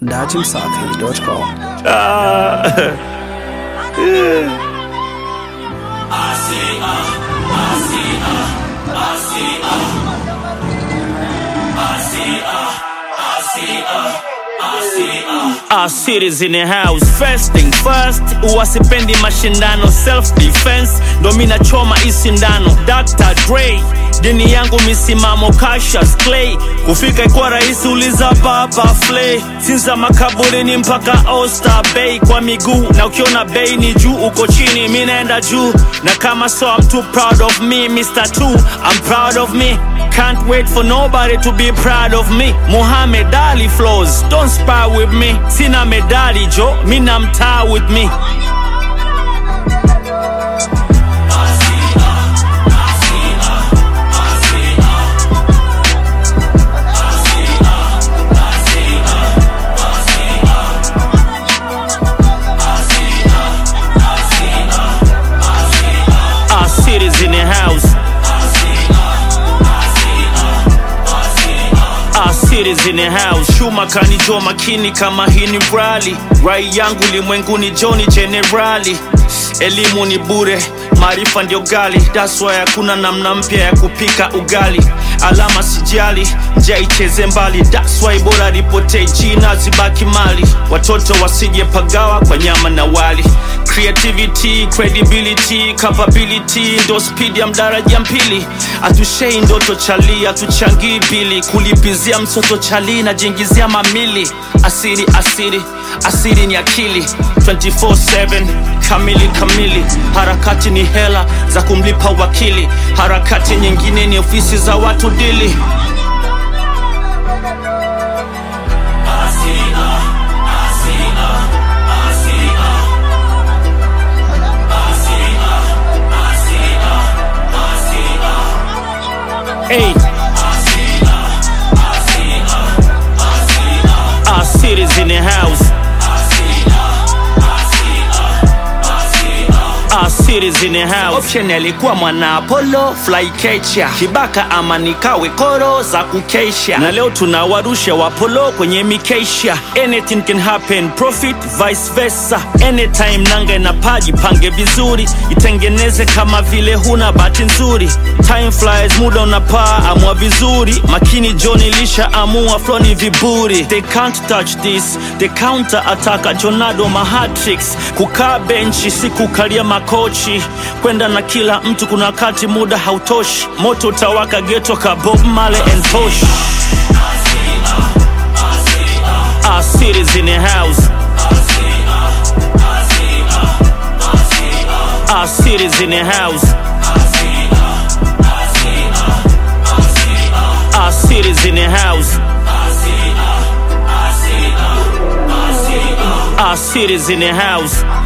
datimsafi.com. Our cities in the house first thing first uwasipendi mashindano self defense ndo mi nachoma isindano Dr. Dre dini yangu misimamo Cassius Clay kufika ikuwa rahisi uliza baba Flay sinza makaburini mpaka Oyster Bay kwa miguu na ukiona bei ni juu uko chini mi naenda juu na kama so I'm too proud of me Mr. Two I'm proud of me Can't wait for nobody to be proud of me. Muhammad Ali flows, don't spy with me. Sina medali jo, mina mtaa with me. Our cities in the house. Our cities in the house. Shuma kanijua makini kama hii ni rally. Rai yangu limwenguni Johnny Generali. Elimu ni bure, maarifa ndio gali. That's why hakuna namna mpya ya kupika ugali. Alama sijali, njia icheze mbali. That's why bora ripotee jina zibaki mali. Watoto wasije pagawa kwa nyama na wali. Creativity, credibility, capability ndo speed ya mdaraja mpili. Atushei ndoto chali, atuchangii bili. Kulipizia mtoto chali na jingizia mamili. Asiri, asiri, asiri ni akili 24/7 kamili kamili. Harakati ni hela za kumlipa wakili, harakati nyingine ni ofisi za watu dili. Hey. Our cities in the house. Our cities in the house. Option alikuwa mwana Apollo fly catcher. Kibaka ama nikawe koro za kukesha. Na leo tunawarusha wapolo kwenye mikesha. Anything can happen, profit vice versa. Anytime nanga na paji pange vizuri, itengeneze kama vile huna bahati nzuri. Time flies, muda unapaa, amua vizuri. Makini Johnny lisha amua flow ni viburi. They can't touch this, they counter attack Jonado mahatrix. Kukaa benchi si kukalia makochi, kwenda na kila mtu, kuna wakati muda hautoshi. Moto utawaka geto ka Bob Marley and Posh. Our cities in the house. Our cities in the house. Our cities in the house. Our cities in the house.